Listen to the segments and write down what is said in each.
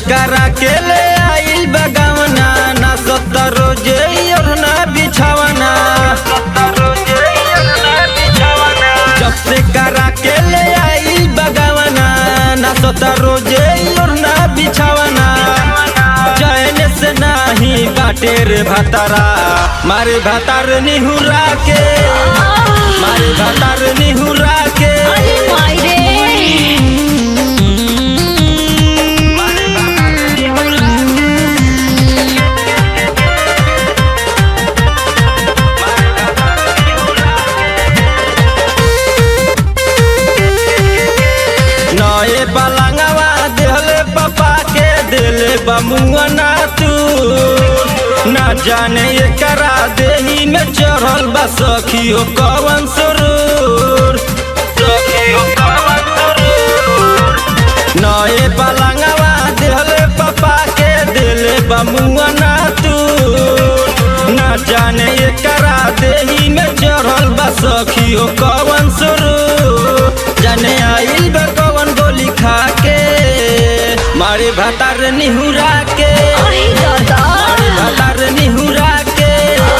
करा के ले आइल बगावना ना सत्तर रोजे और ना बिछावना जब से करा के ले आइल बगावना ना सत्तर रोजे और ना बिछावना चैन से नाही बाटे रे भतारा मारे भतार निहुरा के मारे भतार निहुरा के अरे माई रे नए पलंगवा देहले पापा के दिले बमुआ ना तू ना जाने ये करा देही में चढ़ल बा सखी हो कवन सुरूर सखी हो कवन सुरूर नए पलंगवा देहले पापा के दिले बमुआ ना तू ना जाने ये करा देही में चढ़ल बा सखी हो कवन सुरूर जाने आइल बा कवन गोली खा के मारे भतार निहुरा के अरे दादा मारे भतार निहुरा के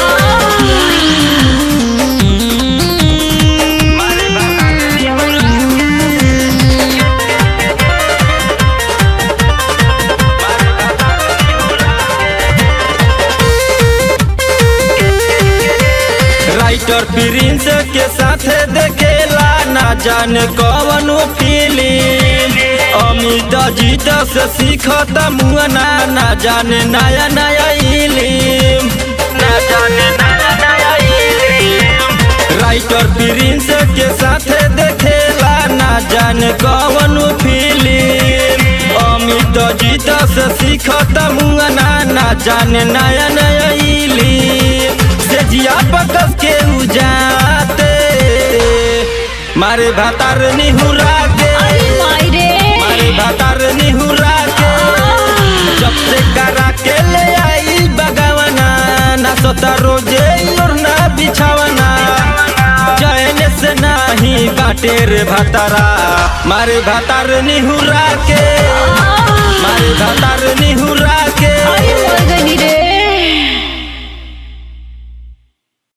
राइटर प्रिंस के साथ देखेला ना जाने कवन फिल्म अमित जीत से सीखत मुआना ना जाने नया नया इलिम ना जाने नया नया इलिम राइटर प्रिंस के साथ देखेला ना जाने कवन फिल्म अमित जीत से सीखत मुआना ना जाने नया नया इलिम से जिया बकस के उजाते मारे भातार निहुरा के अरे माई रे मारे भातार निहुरा के जब से करा के ले आई बगावना ना सोता रोजे और ना बिछावना चैन से नाही बाटे रे भातारा मारे भातार निहुरा के